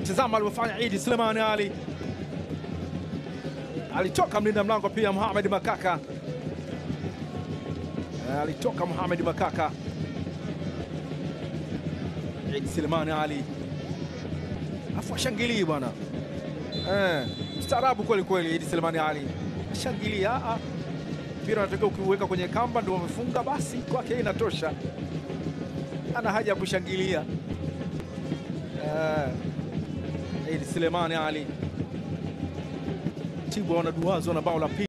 Tazama alivyofanya Idi Sulemani Ali, alitoka mlinda mlango pia Mohamed Makaka, Eh, alitoka Mohamed Makaka. Idi Sulemani Ali afu ashangilii bwana eh, mstaarabu kweli kweli. Idi Sulemani Ali ashangilia, ah, mpira unatakiwa ukiuweka kwenye kamba ndio wamefunga, basi kwake inatosha, ana haja ya kushangilia eh, Idi Sulemani Ali Tibwa wanaduazwa na bao la pili.